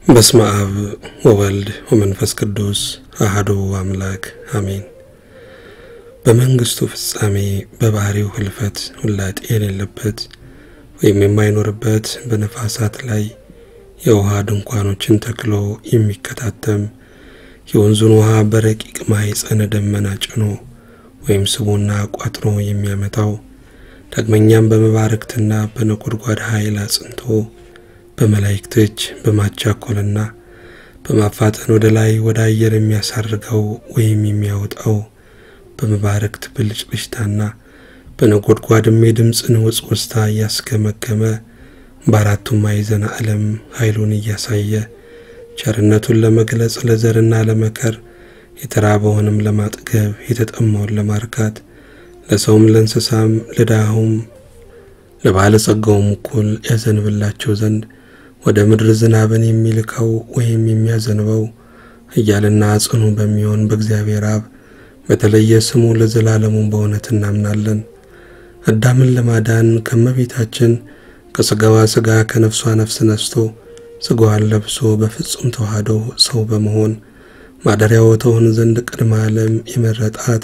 በስመ አብ ወወልድ ወመንፈስ ቅዱስ አሐዱ አምላክ አሜን። በመንግስቱ ፍጻሜ በባህሪው ህልፈት ውላጤ የሌለበት ወይም የማይኖርበት በነፋሳት ላይ የውሃ ድንኳኖችን ተክሎ የሚከታተም የወንዙን ውሃ በረቂቅ ማኅፀነ ደመና ጭኖ ወይም ስቦና ቋጥሮ የሚያመጣው ዳግመኛም በመባረክትና በነጎድጓድ ኃይል አጽንቶ በመላእክት እጅ በማቻኮልና በማፋጠን ወደ ላይ ወደ አየር የሚያሳርገው ወይም የሚያወጣው በመባረክት ብልጭልጭታና በነጎድጓድም የድምፅን ውጽውጽታ እያስገመገመ በአራቱም ማዕዘነ ዓለም ኃይሉን እያሳየ ቸርነቱን ለመግለጽ ለዘርና ለመከር የተራበውንም ለማጥገብ የተጠማውን ለማርካት ለሰውም ለእንስሳም ለድሃውም ለባለጸጋውም እኩል ያዘንብላቸው ዘንድ ወደ ምድር ዝናብን የሚልከው ወይም የሚያዘንበው እያልና ጽኑ በሚሆን በእግዚአብሔር አብ በተለየ ስሙ ለዘላለሙ በእውነት እናምናለን። አዳምን ለማዳን ከመቤታችን ከሥጋዋ ሥጋ ከነፍሷ ነፍስ ነስቶ ሥጋዋን ለብሶ በፍጹም ተዋህዶ ሰው በመሆን ማደሪያው ትሆን ዘንድ ቅድመ ዓለም የመረጣት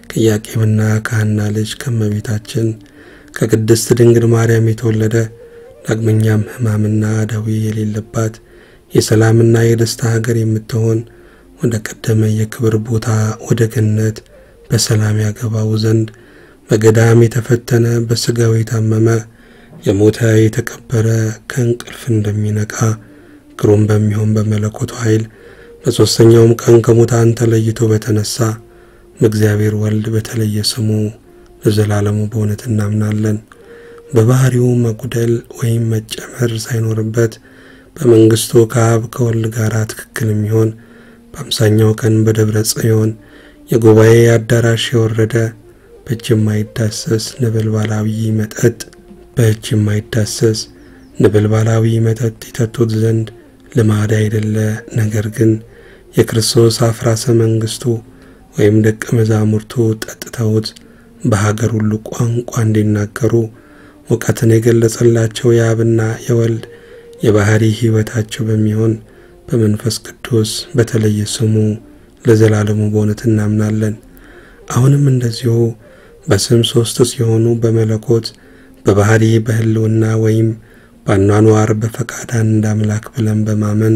ከኢያቄምና ከሐና ልጅ ከመቤታችን ከቅድስት ድንግል ማርያም የተወለደ ዳግመኛም ሕማምና ደዌ የሌለባት የሰላምና የደስታ ሀገር የምትሆን ወደ ቀደመ የክብር ቦታ ወደ ገነት በሰላም ያገባው ዘንድ በገዳም የተፈተነ በሥጋው የታመመ የሞተ የተቀበረ ከእንቅልፍ እንደሚነቃ ግሩም በሚሆን በመለኮቱ ኃይል በሦስተኛውም ቀን ከሙታን ተለይቶ በተነሳ በእግዚአብሔር ወልድ በተለየ ስሙ ለዘላለሙ በእውነት እናምናለን። በባህሪው መጉደል ወይም መጨመር ሳይኖርበት በመንግስቱ ከአብ ከወልድ ጋር ትክክል የሚሆን በአምሳኛው ቀን በደብረ ጽዮን የጉባኤ አዳራሽ የወረደ በእጅ የማይዳሰስ ነበልባላዊ መጠጥ በእጅ የማይዳሰስ ነበልባላዊ መጠጥ ይጠጡት ዘንድ ልማድ አይደለ፣ ነገር ግን የክርስቶስ አፍራሰ መንግስቱ ወይም ደቀ መዛሙርቱ ጠጥተውት በሀገር ሁሉ ቋንቋ እንዲናገሩ እውቀትን የገለጸላቸው የአብና የወልድ የባህሪ ሕይወታቸው በሚሆን በመንፈስ ቅዱስ በተለየ ስሙ ለዘላለሙ በእውነት እናምናለን። አሁንም እንደዚሁ በስም ሦስት ሲሆኑ በመለኮት በባህሪ በሕልውና ወይም በአኗኗር በፈቃድ አንድ አምላክ ብለን በማመን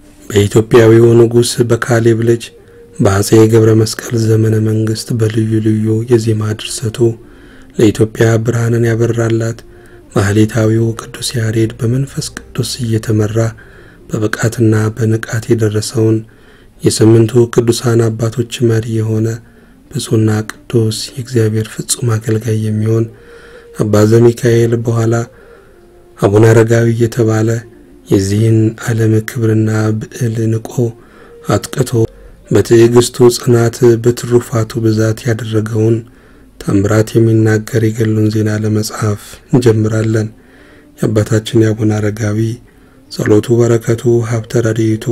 በኢትዮጵያዊው ንጉሥ በካሌብ ልጅ በአጼ ገብረ መስቀል ዘመነ መንግስት በልዩ ልዩ የዜማ ድርሰቱ ለኢትዮጵያ ብርሃንን ያበራላት ማህሌታዊው ቅዱስ ያሬድ በመንፈስ ቅዱስ እየተመራ በብቃትና በንቃት የደረሰውን የስምንቱ ቅዱሳን አባቶች መሪ የሆነ ብፁዕና ቅዱስ የእግዚአብሔር ፍጹም አገልጋይ የሚሆን አባ ዘሚካኤል በኋላ አቡነ አረጋዊ እየተባለ የዚህን ዓለም ክብርና ብዕል ንቆ አጥቅቶ በትዕግስቱ ጽናት በትሩፋቱ ብዛት ያደረገውን ታምራት የሚናገር የገሉን ዜና ለመጽሐፍ እንጀምራለን። የአባታችን የአቡነ አረጋዊ ጸሎቱ፣ በረከቱ፣ ሀብተ ረድኤቱ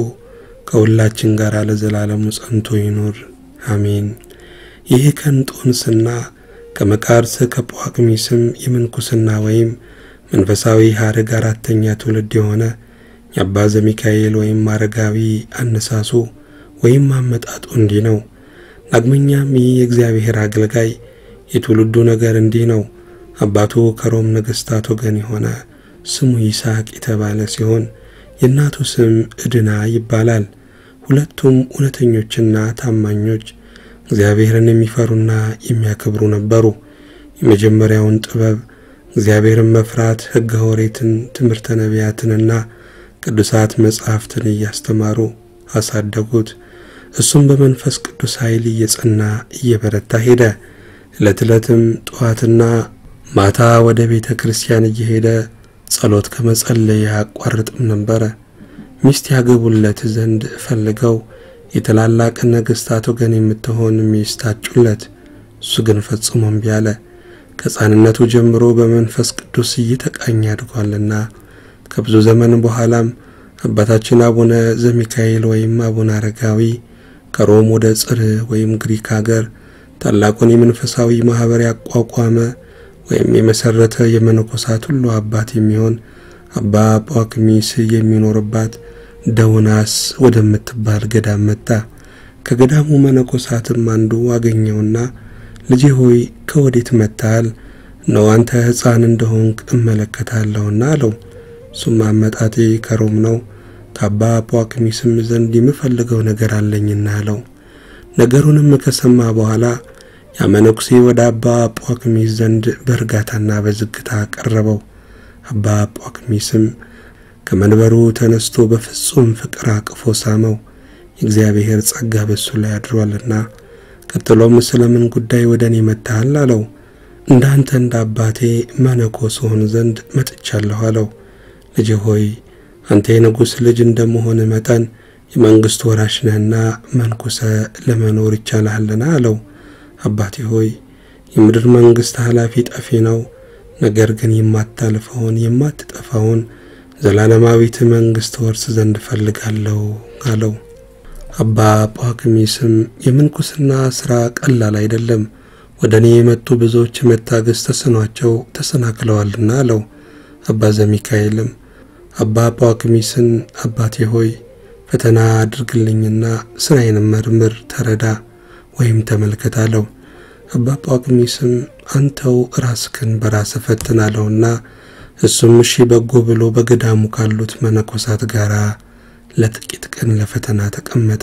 ከሁላችን ጋር ለዘላለሙ ጸንቶ ይኑር አሜን። ይህ ከእንጦንስና ከመቃርስ ከጳቅሚስም የምንኩስና ወይም መንፈሳዊ ሐረግ አራተኛ ትውልድ የሆነ የአባ ዘሚካኤል ወይም አረጋዊ አነሳሱ ወይም አመጣጡ እንዲህ ነው። ዳግመኛም ይህ የእግዚአብሔር አገልጋይ የትውልዱ ነገር እንዲህ ነው። አባቱ ከሮም ነገሥታት ወገን የሆነ ስሙ ይስሐቅ የተባለ ሲሆን የእናቱ ስም ዕድና ይባላል። ሁለቱም እውነተኞችና ታማኞች እግዚአብሔርን የሚፈሩና የሚያከብሩ ነበሩ። የመጀመሪያውን ጥበብ እግዚአብሔርን መፍራት፣ ሕገ ኦሪትን፣ ትምህርተ ነቢያትንና ቅዱሳት መጻሕፍትን እያስተማሩ አሳደጉት። እሱም በመንፈስ ቅዱስ ኃይል እየጸና እየበረታ ሄደ። ዕለት ዕለትም ጠዋትና ማታ ወደ ቤተ ክርስቲያን እየሄደ ጸሎት ከመጸለይ አያቋርጥም ነበረ። ሚስት ያገቡለት ዘንድ ፈልገው የታላላቅ ነገሥታት ወገን የምትሆን ሚስት አጩለት። እሱ ግን ፈጽሞ እምቢ አለ። ከሕፃንነቱ ጀምሮ በመንፈስ ቅዱስ እየተቃኘ አድጓልና ከብዙ ዘመን በኋላም አባታችን አቡነ ዘሚካኤል ወይም አቡነ አረጋዊ ከሮም ወደ ጽር ወይም ግሪክ ሀገር ታላቁን የመንፈሳዊ ማኅበር ያቋቋመ ወይም የመሠረተ የመነኮሳት ሁሉ አባት የሚሆን አባ ጳኩሚስ የሚኖርባት ደውናስ ወደምትባል ገዳም መጣ። ከገዳሙ መነኮሳትም አንዱ አገኘውና ልጄ ሆይ ከወዴት መጥተሃል? ነው አንተ ሕፃን እንደሆንክ እመለከታለሁና አለው። እሱም አመጣጤ ከሮም ነው፣ ከአባ ጳኩሚስም ዘንድ የምፈልገው ነገር አለኝና አለው። ነገሩንም ከሰማ በኋላ ያ መነኩሴ ወደ አባ ጳኩሚስ ዘንድ በእርጋታና በዝግታ ቀረበው። አባ ጳኩሚስም ከመንበሩ ተነስቶ በፍጹም ፍቅር አቅፎ ሳመው። የእግዚአብሔር ጸጋ በሱ ላይ አድሯልና። ቀጥሎም ስለምን ጉዳይ ወደ እኔ መጥተሃል አለው። እንዳንተ እንደ አባቴ መነኮስ ሆን ዘንድ መጥቻለሁ አለው። ልጅ ሆይ አንተ የንጉሥ ልጅ እንደመሆን መጠን የመንግሥት ወራሽ ነህና መንኩሰ ለመኖር ይቻልሃልና አለው። አባቴ ሆይ የምድር መንግሥት ኃላፊ ጠፊ ነው። ነገር ግን የማታልፈውን የማትጠፋውን ዘላለማዊት መንግሥት ወርስ ዘንድ እፈልጋለሁ አለው። አባ ጳኩሚስም የምንኩስና ሥራ ቀላል አይደለም፣ ወደ እኔ የመጡ ብዙዎች መታገስ ተስኗቸው ተሰናክለዋልና አለው። አባ ዘሚካኤልም አባ ጳኩሚስን አባቴ ሆይ ፈተና አድርግልኝና ሥራዬንም መርምር፣ ተረዳ ወይም ተመልከት አለው። አባ ጳኩሚስም አንተው ራስክን በራስህ ፈትን አለውና እሱም እሺ በጎ ብሎ በገዳሙ ካሉት መነኮሳት ጋር ለጥቂት ቀን ለፈተና ተቀመጠ።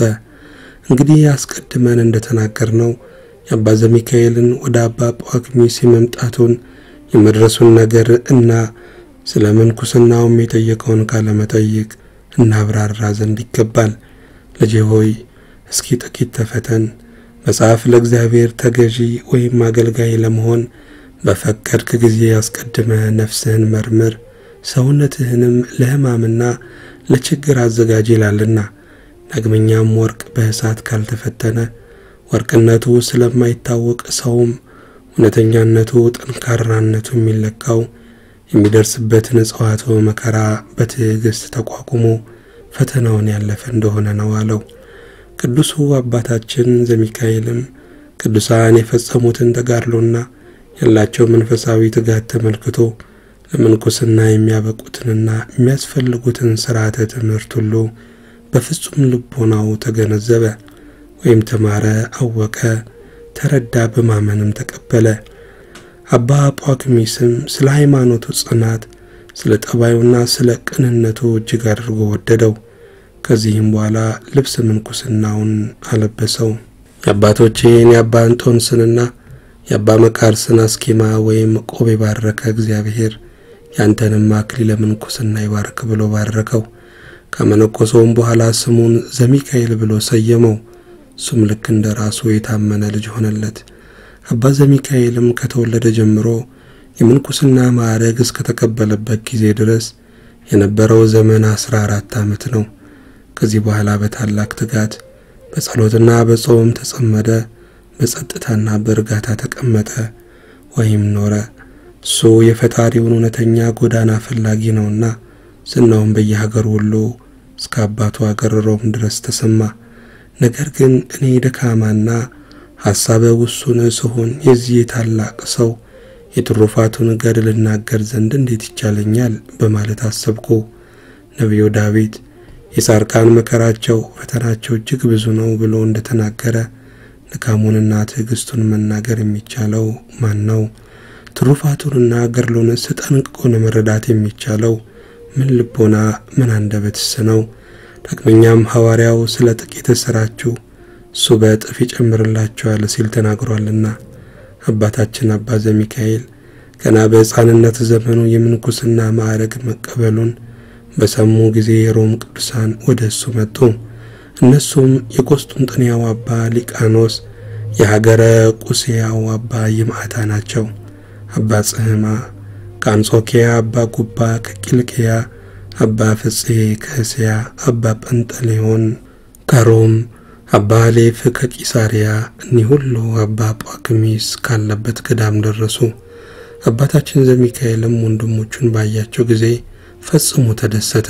እንግዲህ አስቀድመን እንደተናገርነው የአባ ዘሚካኤልን ወደ አባ ጳኩሚስ የመምጣቱን የመድረሱን ነገር እና ስለ ምንኩስናውም የጠየቀውን ካለመጠይቅ እናብራራ ዘንድ ይገባል። ልጄ ሆይ እስኪ ጥቂት ተፈተን። መጽሐፍ ለእግዚአብሔር ተገዢ ወይም አገልጋይ ለመሆን በፈቀድክ ጊዜ አስቀድመ ነፍስህን መርምር፣ ሰውነትህንም ለሕማምና ለችግር አዘጋጅ ይላልና። ዳግመኛም ወርቅ በእሳት ካልተፈተነ ወርቅነቱ ስለማይታወቅ ሰውም እውነተኛነቱ ጠንካራነቱ የሚለካው የሚደርስበትን እጽዋቱ መከራ በትዕግሥት ተቋቁሞ ፈተናውን ያለፈ እንደሆነ ነው አለው። ቅዱሱ አባታችን ዘሚካኤልም ቅዱሳን የፈጸሙትን ተጋድሎና ያላቸው መንፈሳዊ ትጋት ተመልክቶ ለምንኩስና የሚያበቁትንና የሚያስፈልጉትን ሥርዓተ ትምህርት ሁሉ በፍጹም ልቦናው ተገነዘበ ወይም ተማረ፣ አወቀ፣ ተረዳ፣ በማመንም ተቀበለ። አባ ጳኩሚስም ስለ ሃይማኖቱ ጽናት፣ ስለ ጠባዩና ስለ ቅንነቱ እጅግ አድርጎ ወደደው። ከዚህም በኋላ ልብስ ምንኩስናውን አለበሰው። የአባቶቼን የአባ እንጦንስንና የአባ መቃርስን አስኬማ ወይም ቆብ የባረከ እግዚአብሔር ያንተንም አክሊለ ምንኩስና ይባርክ ብሎ ባረከው። ከመነኮሰውም በኋላ ስሙን ዘሚካኤል ብሎ ሰየመው። እሱም ልክ እንደ ራሱ የታመነ ልጅ ሆነለት። አባ ዘሚካኤልም ከተወለደ ጀምሮ የምንኩስና ማዕረግ እስከተቀበለበት ጊዜ ድረስ የነበረው ዘመን አስራ አራት ዓመት ነው። ከዚህ በኋላ በታላቅ ትጋት በጸሎትና በጾም ተጸመደ። በጸጥታና በእርጋታ ተቀመጠ ወይም ኖረ። እሱ የፈጣሪውን እውነተኛ ጎዳና ፈላጊ ነውና ዝናውም በየሀገሩ ሁሉ እስከ አባቱ አገር ሮም ድረስ ተሰማ። ነገር ግን እኔ ደካማና ሐሳበ ውሱን ስሆን የዚህ ታላቅ ሰው የትሩፋቱን ገድል ልናገር ዘንድ እንዴት ይቻለኛል? በማለት አሰብኩ። ነቢዩ ዳዊት የጻድቃን መከራቸው ፈተናቸው እጅግ ብዙ ነው ብሎ እንደተናገረ ድካሙንና ትዕግስቱን መናገር የሚቻለው ማን ነው? ትሩፋቱንና ገድሉንስ ጠንቅቆ መረዳት የሚቻለው ምን ልቦና ምን አንደበትስ ነው? ዳግመኛም ሐዋርያው ስለ ጥቂት ሥራችሁ እሱ በእጥፍ ይጨምርላችኋል ሲል ተናግሯልና። አባታችን አባ ዘሚካኤል ገና በሕፃንነት ዘመኑ የምንኩስና ማዕረግ መቀበሉን በሰሙ ጊዜ የሮም ቅዱሳን ወደ እሱ መጡ። እነሱም የቆስጡንጥንያው አባ ሊቃኖስ፣ የሀገረ ቁስያው አባ ይምዓታ ናቸው። አባ ጽህማ ከአንጾኪያ፣ አባ ጉባ ከቂልቅያ፣ አባ ፍፄ ከእስያ፣ አባ ጰንጠሌዎን ከሮም፣ አባ ሌፍ ከቂሳሪያ እኒህ ሁሉ አባ ጳኩሚስ ካለበት ገዳም ደረሱ። አባታችን ዘሚካኤልም ወንድሞቹን ባያቸው ጊዜ ፈጽሞ ተደሰተ።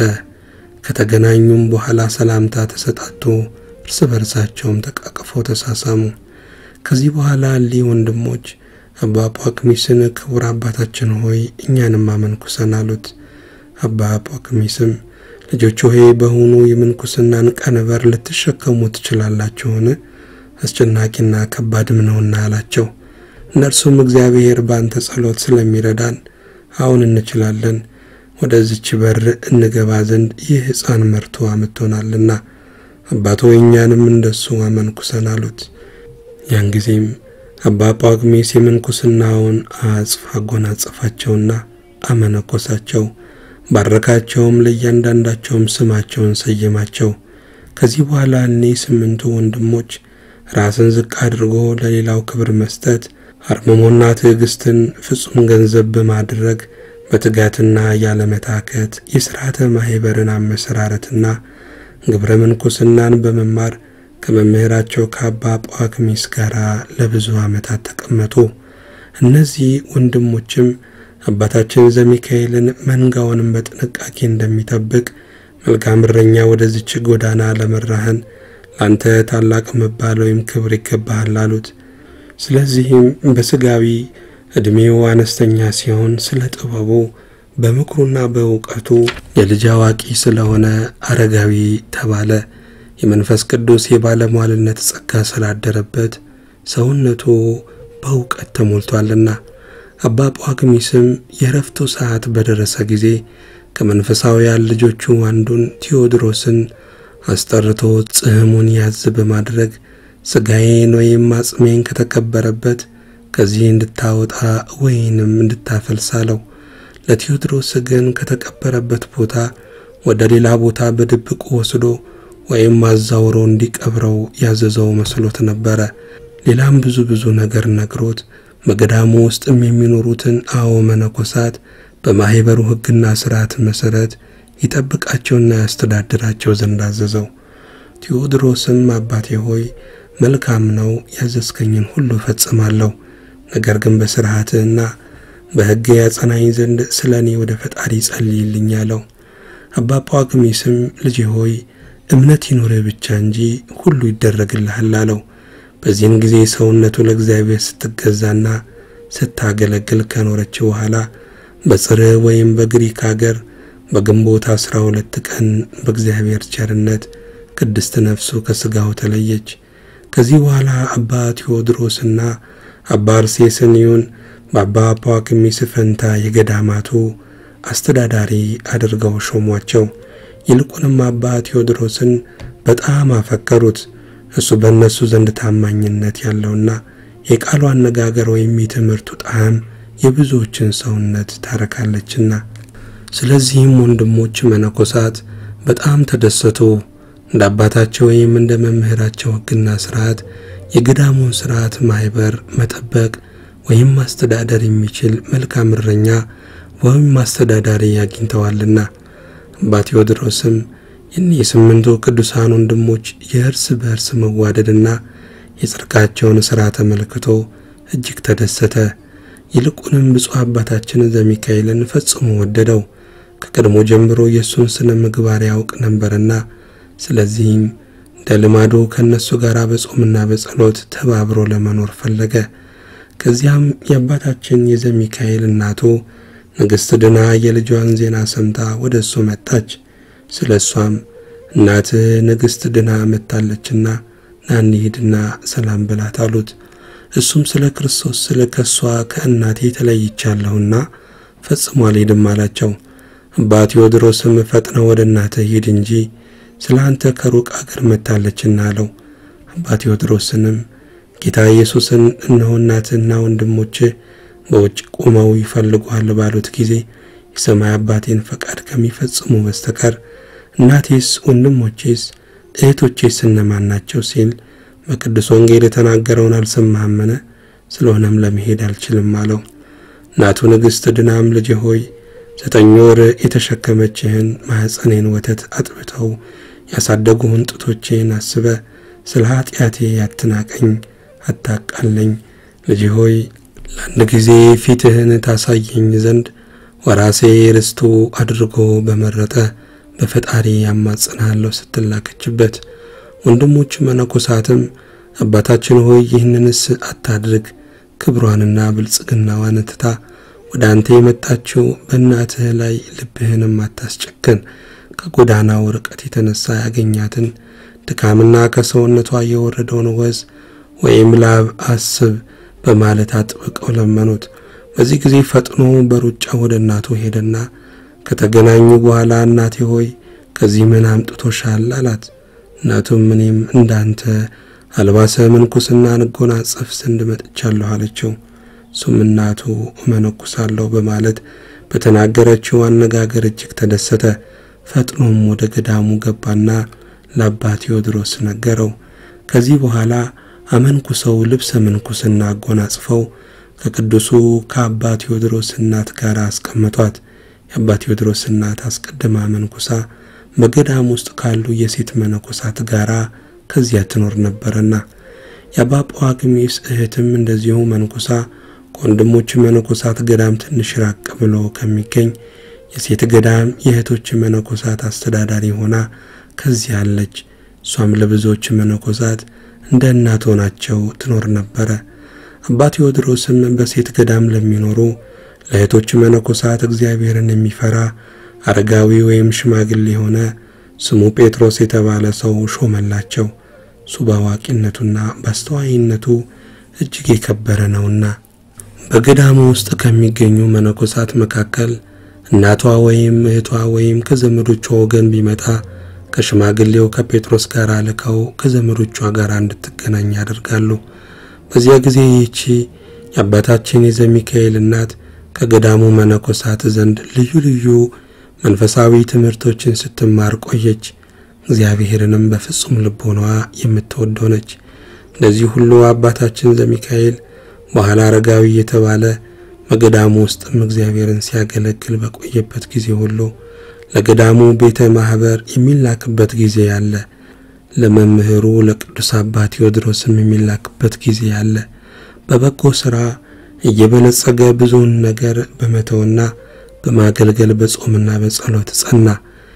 ከተገናኙም በኋላ ሰላምታ ተሰጣጡ፣ እርስ በርሳቸውም ተቃቅፈው ተሳሳሙ። ከዚህ በኋላ እሊህ ወንድሞች አባ ጳኩሚስን ክቡር አባታችን ሆይ እኛንም አመንኩሰን አሉት። አባ ጳኩሚስም ልጆች ሆይ በውኑ የምንኩስናን ቀንበር ልትሸከሙ ትችላላችሁን? አስጨናቂና ከባድም ነውና አላቸው። እነርሱም እግዚአብሔር በአንተ ጸሎት ስለሚረዳን አሁን እንችላለን፣ ወደዚች በር እንገባ ዘንድ ይህ ሕፃን መርቶ አምጥቶናልና አባቶ እኛንም እንደሱ አመንኩሰን አሉት። ያን ጊዜም አባ ጳኩሚስ የምንኩስናውን አጽፍ አጎናጸፋቸውና አመነኮሳቸው። ባረካቸውም፣ ለእያንዳንዳቸውም ስማቸውን ሰየማቸው። ከዚህ በኋላ እኔ ስምንቱ ወንድሞች ራስን ዝቅ አድርጎ ለሌላው ክብር መስጠት፣ አርምሞና ትዕግስትን ፍጹም ገንዘብ በማድረግ በትጋትና ያለመታከት የሥርዓተ ማኅበርን አመሰራረትና ግብረ ምንኩስናን በመማር ከመምህራቸው ከአባ ጳኩሚስ ጋር ለብዙ ዓመታት ተቀመጡ። እነዚህ ወንድሞችም አባታችን ዘሚካኤልን መንጋውንም በጥንቃቄ እንደሚጠብቅ መልካም እረኛ ወደዚች ጎዳና ለመራህን ለአንተ ታላቅ መባል ወይም ክብር ይገባሃል አሉት። ስለዚህም በሥጋዊ ዕድሜው አነስተኛ ሲሆን ስለ ጥበቡ በምክሩና በእውቀቱ የልጅ አዋቂ ስለሆነ አረጋዊ ተባለ። የመንፈስ ቅዱስ የባለሟልነት ጸጋ ስላደረበት ሰውነቱ በእውቀት ተሞልቷልና። አባ ጳኩሚስም የእረፍቱ ሰዓት በደረሰ ጊዜ ከመንፈሳውያን ልጆቹ አንዱን ቴዎድሮስን አስጠርቶ ጽሕሙን ያዝ በማድረግ ሥጋዬን ወይም አጽሜን ከተቀበረበት ከዚህ እንድታወጣ ወይንም እንድታፈልስ አለው። ለቴዎድሮስ ግን ከተቀበረበት ቦታ ወደ ሌላ ቦታ በድብቅ ወስዶ ወይም አዛውሮ እንዲቀብረው ያዘዘው መስሎት ነበረ። ሌላም ብዙ ብዙ ነገር ነግሮት በገዳሙ ውስጥም የሚኖሩትን አዎ መነኮሳት በማኅበሩ ሕግና ሥርዓት መሠረት ይጠብቃቸውና ያስተዳድራቸው ዘንድ አዘዘው። ቴዎድሮስም አባቴ ሆይ መልካም ነው፣ ያዘዝከኝን ሁሉ እፈጽማለሁ። ነገር ግን በሥርዓትህና በሕግ ያጸናኝ ዘንድ ስለ እኔ ወደ ፈጣሪ ጸልይልኝ አለው። አባ ጳኩሚስም ልጄ ሆይ እምነት ይኑርህ ብቻ እንጂ ሁሉ ይደረግልሃል አለው። በዚህን ጊዜ ሰውነቱ ለእግዚአብሔር ስትገዛና ስታገለግል ከኖረች በኋላ በጽርህ ወይም በግሪክ አገር በግንቦት አስራ ሁለት ቀን በእግዚአብሔር ቸርነት ቅድስት ነፍሱ ከሥጋው ተለየች። ከዚህ በኋላ አባ ቴዎድሮስና አባ አርሴስንዮን በአባ ጳኩሚስ ፈንታ የገዳማቱ አስተዳዳሪ አድርገው ሾሟቸው። ይልቁንም አባ ቴዎድሮስን በጣም አፈቀሩት። እሱ በእነሱ ዘንድ ታማኝነት ያለውና የቃሉ አነጋገር ወይም የትምህርቱ ጣዕም የብዙዎችን ሰውነት ታረካለችና። ስለዚህም ወንድሞች መነኮሳት በጣም ተደሰቱ። እንደ አባታቸው ወይም እንደ መምህራቸው ሕግና ሥርዓት የገዳሙን ሥርዓት ማኅበር መጠበቅ ወይም ማስተዳደር የሚችል መልካም እረኛ ወይም አስተዳዳሪ አግኝተዋልና። አባ ቴዎድሮስም የእኒህ የስምንቱ ቅዱሳን ወንድሞች የእርስ በእርስ መዋደድና የጽድቃቸውን ሥራ ተመልክቶ እጅግ ተደሰተ። ይልቁንም ብፁዕ አባታችን ዘሚካኤልን ፈጽሞ ወደደው። ከቀድሞ ጀምሮ የእሱን ስነ ምግባር ያውቅ ነበርና ስለዚህም እንደ ልማዱ ከእነሱ ጋር በጾምና በጸሎት ተባብሮ ለመኖር ፈለገ። ከዚያም የአባታችን የዘሚካኤል እናቱ ንግሥት ድና የልጇን ዜና ሰምታ ወደ እሱ መጣች። ስለ እሷም እናትህ ንግሥት ድና መጥታለችና ና እንሂድና ሰላም በላት አሉት። እሱም ስለ ክርስቶስ ስለ ከሷ ከእናቴ ተለይቻለሁና ፈጽሞ አልሄድም አላቸው። አባ ቴዎድሮስም ፈጥነ ወደ እናትህ ሂድ እንጂ ስለ አንተ ከሩቅ አገር መጥታለችና አለው። አባ ቴዎድሮስንም ጌታ ኢየሱስን እነሆ እናትህና ወንድሞችህ በውጭ ቆመው ይፈልጓል ባሉት ጊዜ የሰማይ አባቴን ፈቃድ ከሚፈጽሙ በስተቀር እናቴስ ወንድሞቼስ እህቶቼስ እነማን ናቸው ሲል በቅዱስ ወንጌል የተናገረውን አልሰማህምን? ስለሆነም ለመሄድ አልችልም አለው። እናቱ ንግሥት ድናም ልጅ ሆይ ዘጠኝ ወር የተሸከመችህን ማኅፀኔን ወተት አጥብተው ያሳደጉህን ጡቶቼን አስበ ስለ ኃጢአቴ አትናቀኝ፣ አታቃለኝ። ልጅ ሆይ ለአንድ ጊዜ ፊትህን ታሳየኝ ዘንድ ወራሴ ርስቱ አድርጎ በመረጠ በፈጣሪ ያማጽናለሁ ስትላከችበት፣ ወንድሞች መነኮሳትም አባታችን ሆይ ይህንንስ አታድርግ፣ ክብሯንና ብልጽግናዋን ትታ ወደ አንተ የመጣችው በእናትህ ላይ ልብህንም አታስጨክን፣ ከጎዳናው ርቀት የተነሳ ያገኛትን ድካምና ከሰውነቷ የወረደውን ወዝ ወይም ላብ አስብ በማለት አጥብቀው ለመኑት። በዚህ ጊዜ ፈጥኖ በሩጫ ወደ እናቱ ሄደና ከተገናኙ በኋላ እናቴ ሆይ ከዚህ ምን አምጥቶሻል? አላት። እናቱም እኔም እንዳንተ አልባሰ ምንኩስና እንጎናጸፍ ዘንድ መጥቻለሁ አለችው። እሱም እናቱ እመነኩሳለሁ በማለት በተናገረችው አነጋገር እጅግ ተደሰተ። ፈጥኖም ወደ ገዳሙ ገባና ለአባ ቴዎድሮስ ነገረው። ከዚህ በኋላ አመንኩሰው ልብሰ ምንኩስና አጎናጽፈው ከቅዱሱ ከአባ ቴዎድሮስ እናት ጋር አስቀመጧት። የአባ ቴዎድሮስ እናት አስቀድማ መንኩሳ በገዳም ውስጥ ካሉ የሴት መነኮሳት ጋራ ከዚያ ትኖር ነበረና የአባ ጳዋግሜስ እህትም እንደዚሁ መንኩሳ ከወንድሞች መነኮሳት ገዳም ትንሽ ራቅ ብሎ ከሚገኝ የሴት ገዳም የእህቶች መነኮሳት አስተዳዳሪ ሆና ከዚያ አለች። እሷም ለብዙዎች መነኮሳት እንደ እናት ሆናቸው ትኖር ነበረ። አባ ቴዎድሮስም በሴት ገዳም ለሚኖሩ ለእህቶች መነኮሳት እግዚአብሔርን የሚፈራ አረጋዊ ወይም ሽማግሌ የሆነ ስሙ ጴጥሮስ የተባለ ሰው ሾመላቸው። እሱ በአዋቂነቱና በአስተዋይነቱ እጅግ የከበረ ነውና። በገዳሙ ውስጥ ከሚገኙ መነኮሳት መካከል እናቷ ወይም እህቷ ወይም ከዘመዶቿ ወገን ቢመጣ ከሽማግሌው ከጴጥሮስ ጋር ልከው ከዘመዶቿ ጋር እንድትገናኝ ያደርጋሉ። በዚያ ጊዜ ይቺ የአባታችን የዘሚካኤል እናት ከገዳሙ መነኮሳት ዘንድ ልዩ ልዩ መንፈሳዊ ትምህርቶችን ስትማር ቆየች። እግዚአብሔርንም በፍጹም ልቦናዋ የምትወደው ነች። እንደዚህ ሁሉ አባታችን ዘሚካኤል በኋላ አረጋዊ የተባለ በገዳሙ ውስጥም እግዚአብሔርን ሲያገለግል በቆየበት ጊዜ ሁሉ ለገዳሙ ቤተ ማኅበር የሚላክበት ጊዜ ያለ፣ ለመምህሩ ለቅዱስ አባ ቴዎድሮስም የሚላክበት ጊዜ ያለ። በበጎ ሥራ እየበለጸገ ብዙውን ነገር በመተውና በማገልገል በጾምና በጸሎት ጸና።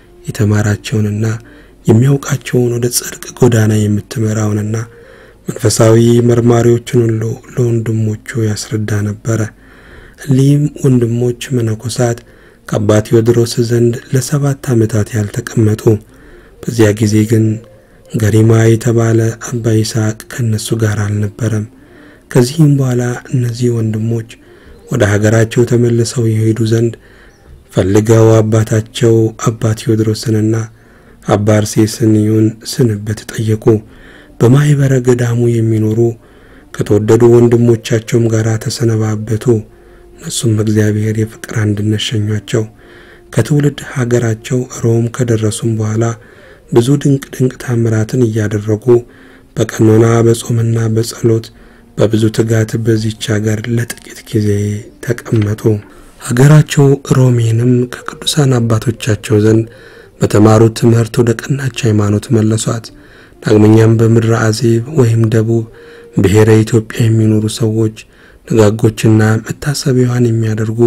የተማራቸውንና የሚያውቃቸውን ወደ ጽድቅ ጎዳና የምትመራውንና መንፈሳዊ መርማሪዎችን ሁሉ ለወንድሞቹ ያስረዳ ነበረ። እሊህም ወንድሞች መነኮሳት ከአባ ቴዎድሮስ ዘንድ ለሰባት ዓመታት ያልተቀመጡ። በዚያ ጊዜ ግን ገሪማ የተባለ አባ ይስሐቅ ከእነሱ ጋር አልነበረም። ከዚህም በኋላ እነዚህ ወንድሞች ወደ ሀገራቸው ተመልሰው የሄዱ ዘንድ ፈልገው አባታቸው አባ ቴዎድሮስንና አባ አርሴስንዩን ስንበት ጠየቁ። በማኅበረ ገዳሙ የሚኖሩ ከተወደዱ ወንድሞቻቸውም ጋር ተሰነባበቱ። እነሱም በእግዚአብሔር የፍቅር አንድነት ሸኟቸው። ከትውልድ ሀገራቸው ሮም ከደረሱም በኋላ ብዙ ድንቅ ድንቅ ታምራትን እያደረጉ በቀኖና በጾምና በጸሎት በብዙ ትጋት በዚች ሀገር ለጥቂት ጊዜ ተቀመጡ። ሀገራቸው ሮሜንም ከቅዱሳን አባቶቻቸው ዘንድ በተማሩት ትምህርት ወደ ቀናች ሃይማኖት መለሷት። ዳግመኛም በምድረ አዜብ ወይም ደቡብ ብሔረ ኢትዮጵያ የሚኖሩ ሰዎች ደጋጎችና መታሰቢያዋን የሚያደርጉ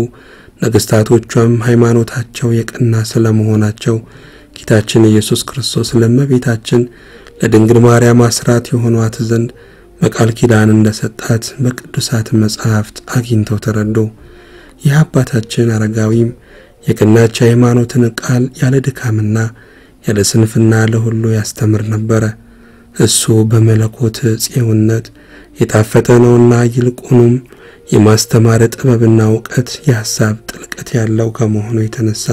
ነገሥታቶቿም ሃይማኖታቸው የቀና ስለመሆናቸው ጌታችን ኢየሱስ ክርስቶስ ለእመቤታችን ለድንግል ማርያም አስራት የሆኗት ዘንድ በቃል ኪዳን እንደሰጣት በቅዱሳት መጻሕፍት አግኝተው ተረዱ። ይህ አባታችን አረጋዊም የቀናች ሃይማኖትን ቃል ያለ ድካምና ያለ ስንፍና ለሁሉ ያስተምር ነበረ። እሱ በመለኮት ጽዮነት የጣፈጠ ነውና ይልቁንም የማስተማር ጥበብና እውቀት የሐሳብ ጥልቀት ያለው ከመሆኑ የተነሳ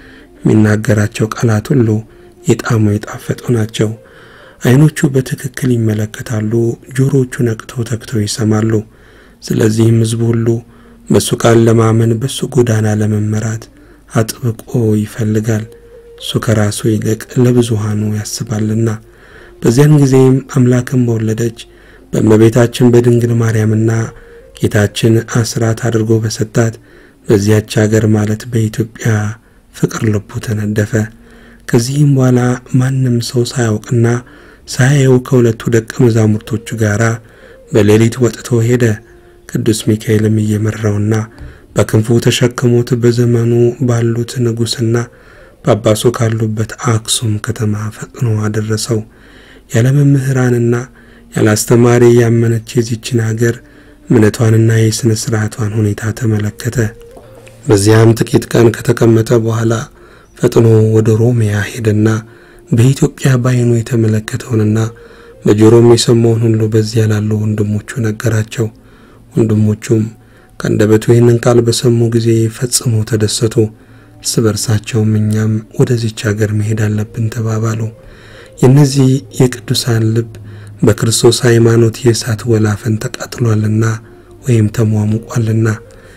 የሚናገራቸው ቃላት ሁሉ የጣሙ የጣፈጡ ናቸው። ዓይኖቹ በትክክል ይመለከታሉ፣ ጆሮቹ ነቅተው ተግተው ይሰማሉ። ስለዚህም ሕዝቡ ሁሉ በእሱ ቃል ለማመን በእሱ ጎዳና ለመመራት አጥብቆ ይፈልጋል። እሱ ከራሱ ይልቅ ለብዙሃኑ ያስባልና። በዚያን ጊዜም አምላክን በወለደች በእመቤታችን በድንግል ማርያምና ጌታችን አስራት አድርጎ በሰጣት በዚያች አገር ማለት በኢትዮጵያ ፍቅር ልቡ ተነደፈ። ከዚህም በኋላ ማንም ሰው ሳያውቅና ሳያየው ከሁለቱ ደቀ መዛሙርቶቹ ጋር በሌሊት ወጥቶ ሄደ። ቅዱስ ሚካኤልም እየመራውና በክንፉ ተሸክሞት በዘመኑ ባሉት ንጉሥና ጳጳሱ ካሉበት አክሱም ከተማ ፈጥኖ አደረሰው። ያለ መምህራንና ያለ አስተማሪ ያመነች የዚችን አገር እምነቷንና የሥነ ሥርዓቷን ሁኔታ ተመለከተ። በዚያም ጥቂት ቀን ከተቀመጠ በኋላ ፈጥኖ ወደ ሮሚያ ሄደና በኢትዮጵያ በዓይኑ የተመለከተውንና በጆሮም የሰማውን ሁሉ በዚያ ላሉ ወንድሞቹ ነገራቸው። ወንድሞቹም ከአንደበቱ ይህንን ቃል በሰሙ ጊዜ ፈጽመው ተደሰቱ። እርስ በርሳቸውም እኛም ወደዚች አገር መሄድ አለብን ተባባሉ። የእነዚህ የቅዱሳን ልብ በክርስቶስ ሃይማኖት የእሳት ወላፈን ተቃጥሏልና ወይም ተሟሙቋልና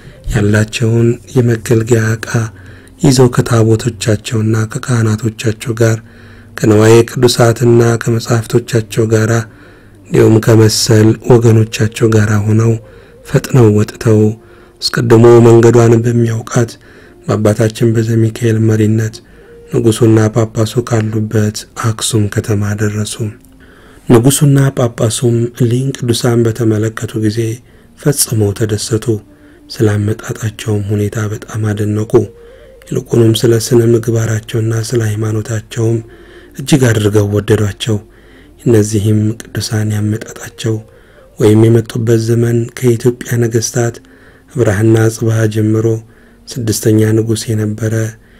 ያላቸውን የመገልገያ ዕቃ ይዘው ከታቦቶቻቸውና ከካህናቶቻቸው ጋር ከነዋየ ቅዱሳትና ከመጻሕፍቶቻቸው ጋር እንዲሁም ከመሰል ወገኖቻቸው ጋር ሆነው ፈጥነው ወጥተው አስቀድሞ መንገዷን በሚያውቃት በአባታችን በዘሚካኤል መሪነት ንጉሡና ጳጳሱ ካሉበት አክሱም ከተማ ደረሱ። ንጉሡና ጳጳሱም እሊህን ቅዱሳን በተመለከቱ ጊዜ ፈጽመው ተደሰቱ። ስላመጣጣቸውም ሁኔታ በጣም አደነቁ። ይልቁንም ስለ ስነ ምግባራቸውና ስለ ሃይማኖታቸውም እጅግ አድርገው ወደዷቸው። እነዚህም ቅዱሳን ያመጣጣቸው ወይም የመጡበት ዘመን ከኢትዮጵያ ነገሥታት አብርሃና አጽብሃ ጀምሮ ስድስተኛ ንጉሥ የነበረ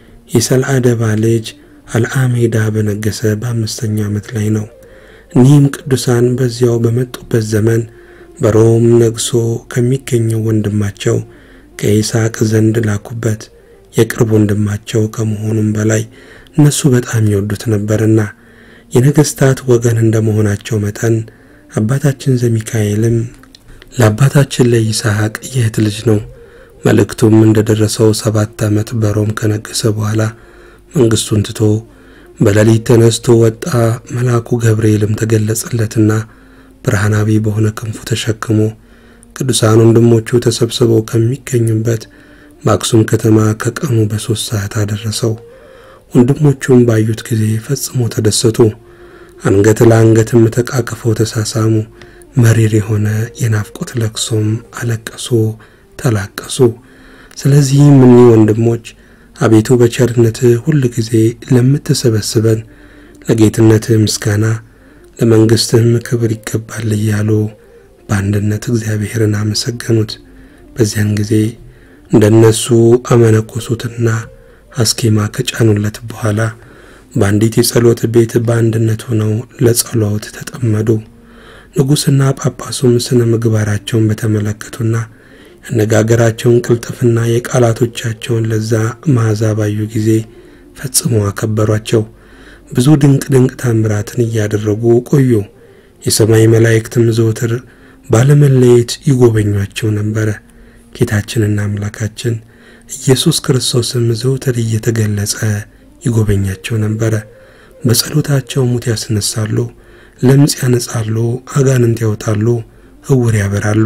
የሰልአደባ ልጅ አልአሜዳ በነገሰ በአምስተኛው ዓመት ላይ ነው። እኒህም ቅዱሳን በዚያው በመጡበት ዘመን በሮም ነግሶ ከሚገኘው ወንድማቸው ከይስሐቅ ዘንድ ላኩበት። የቅርብ ወንድማቸው ከመሆኑም በላይ እነሱ በጣም ይወዱት ነበርና የነገሥታት ወገን እንደመሆናቸው መጠን አባታችን ዘሚካኤልም ለአባታችን ለይስሐቅ የእህት ልጅ ነው። መልእክቱም እንደደረሰው ሰባት ዓመት በሮም ከነገሰ በኋላ መንግሥቱን ትቶ በሌሊት ተነስቶ ወጣ። መልአኩ ገብርኤልም ተገለጸለትና ብርሃናዊ በሆነ ክንፉ ተሸክሞ ቅዱሳን ወንድሞቹ ተሰብስበው ከሚገኙበት በአክሱም ከተማ ከቀኑ በሦስት ሰዓት አደረሰው። ወንድሞቹም ባዩት ጊዜ ፈጽሞ ተደሰቱ። አንገት ለአንገትም ተቃቅፈው ተሳሳሙ። መሪር የሆነ የናፍቆት ለቅሶም አለቀሱ፣ ተላቀሱ። ስለዚህም እኒህ ወንድሞች አቤቱ በቸርነትህ ሁል ጊዜ ለምትሰበስበን ለጌትነትህ ምስጋና ለመንግሥትህም ክብር ይገባል እያሉ በአንድነት እግዚአብሔርን አመሰገኑት። በዚያን ጊዜ እንደነሱ አመነኮሱትና አስኬማ ከጫኑለት በኋላ በአንዲት የጸሎት ቤት በአንድነት ሆነው ለጸሎት ተጠመዱ። ንጉሥና ጳጳሱም ስነ ምግባራቸውን በተመለከቱና ያነጋገራቸውን ቅልጥፍና የቃላቶቻቸውን ለዛ መዓዛ ባዩ ጊዜ ፈጽሞ አከበሯቸው። ብዙ ድንቅ ድንቅ ታምራትን እያደረጉ ቆዩ። የሰማይ መላእክትም ዘወትር ባለመለየት ይጎበኟቸው ነበረ። ጌታችንና አምላካችን ኢየሱስ ክርስቶስም ዘውትር እየተገለጸ ይጎበኛቸው ነበረ። በጸሎታቸው ሙት ያስነሳሉ፣ ለምጽ ያነጻሉ፣ አጋንንት ያወጣሉ፣ እውር ያበራሉ።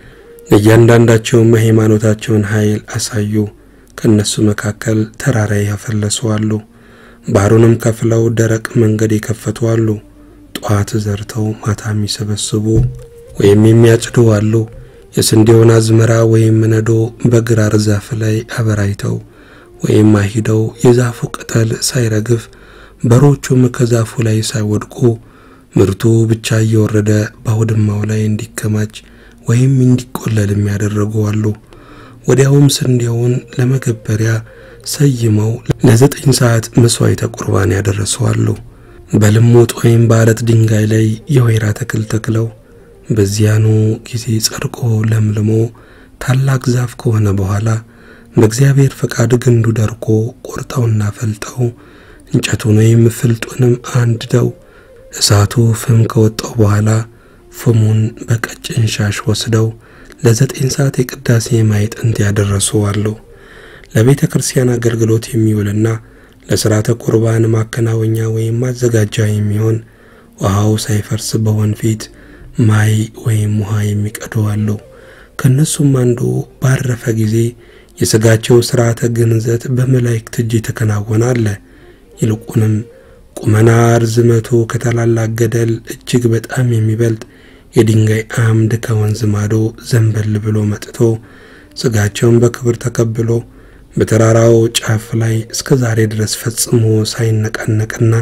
ለእያንዳንዳቸውም የሃይማኖታቸውን ኃይል አሳዩ። ከእነሱ መካከል ተራራ ያፈለሱ አሉ። ባህሩንም ከፍለው ደረቅ መንገድ የከፈቱ አሉ። ጠዋት ዘርተው ማታ የሚሰበስቡ ወይም የሚያጭዱ አሉ። የስንዴውን አዝመራ ወይም ነዶ በግራር ዛፍ ላይ አበራይተው ወይም አሂደው የዛፉ ቅጠል ሳይረግፍ በሮቹም ከዛፉ ላይ ሳይወድቁ ምርቱ ብቻ እየወረደ በአውድማው ላይ እንዲከማች ወይም እንዲቆለል የሚያደረጉ አሉ። ወዲያውም ስንዴውን ለመገበሪያ ሰይመው ለዘጠኝ ሰዓት መሥዋዕተ ቁርባን ያደረሱ አሉ። በልሙጥ ወይም በአለት ድንጋይ ላይ የወይራ ተክል ተክለው በዚያኑ ጊዜ ጸድቆ ለምልሞ ታላቅ ዛፍ ከሆነ በኋላ በእግዚአብሔር ፈቃድ ግንዱ ደርቆ ቆርጠውና ፈልጠው እንጨቱን ወይም ፍልጡንም አንድደው እሳቱ ፍም ከወጣው በኋላ ፍሙን በቀጭን ሻሽ ወስደው ለዘጠኝ ሰዓት የቅዳሴ ማዕጠንት ያደረሱ አሉ። ለቤተ ክርስቲያን አገልግሎት የሚውልና ለሥርዓተ ቁርባን ማከናወኛ ወይም ማዘጋጃ የሚሆን ውሃው ሳይፈርስ በወንፊት ማይ ወይም ውሃ የሚቀዱ አሉ። ከእነሱም አንዱ ባረፈ ጊዜ የሥጋቸው ሥርዓተ ግንዘት በመላእክት እጅ የተከናወነ አለ። ይልቁንም ቁመና ርዝመቱ ከታላላቅ ገደል እጅግ በጣም የሚበልጥ የድንጋይ አምድ ከወንዝ ማዶ ዘንበል ብሎ መጥቶ ሥጋቸውን በክብር ተቀብሎ በተራራው ጫፍ ላይ እስከ ዛሬ ድረስ ፈጽሞ ሳይነቃነቅና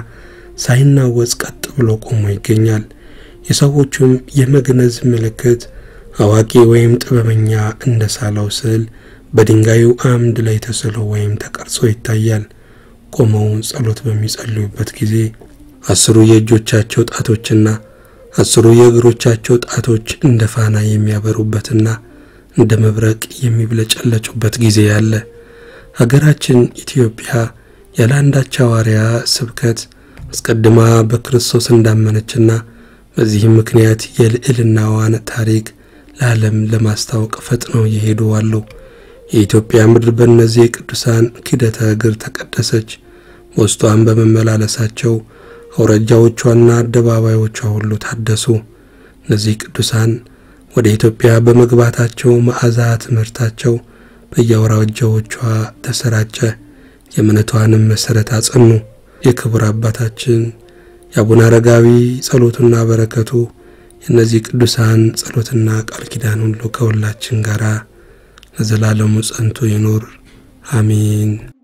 ሳይናወጽ ቀጥ ብሎ ቆሞ ይገኛል። የሰዎቹም የመግነዝ ምልክት አዋቂ ወይም ጥበበኛ እንደ ሳለው ስዕል በድንጋዩ አምድ ላይ ተስሎ ወይም ተቀርጾ ይታያል። ቆመው ጸሎት በሚጸልዩበት ጊዜ አስሩ የእጆቻቸው ጣቶችና አስሩ የእግሮቻቸው ጣቶች እንደ ፋና የሚያበሩበትና እንደ መብረቅ የሚብለጨለጩበት ጊዜ ያለ ሀገራችን ኢትዮጵያ ያለ አንዳች ሐዋርያ ስብከት አስቀድማ በክርስቶስ እንዳመነችና በዚህም ምክንያት የልዕልናዋን ታሪክ ለዓለም ለማስታወቅ ፈጥነው የሄዱ አሉ። የኢትዮጵያ ምድር በእነዚህ የቅዱሳን ኪደተ እግር ተቀደሰች። በውስጧን በመመላለሳቸው አውራጃዎቿና አደባባዮቿ ሁሉ ታደሱ። እነዚህ ቅዱሳን ወደ ኢትዮጵያ በመግባታቸው መዓዛ ትምህርታቸው በየአውራጃዎቿ ተሰራጨ። የእምነቷንም መሠረት አጸኑ። የክቡር አባታችን የአቡነ አረጋዊ ጸሎቱና በረከቱ የእነዚህ ቅዱሳን ጸሎትና ቃል ኪዳን ሁሉ ከሁላችን ጋር ለዘላለሙ ጸንቶ ይኑር፣ አሜን።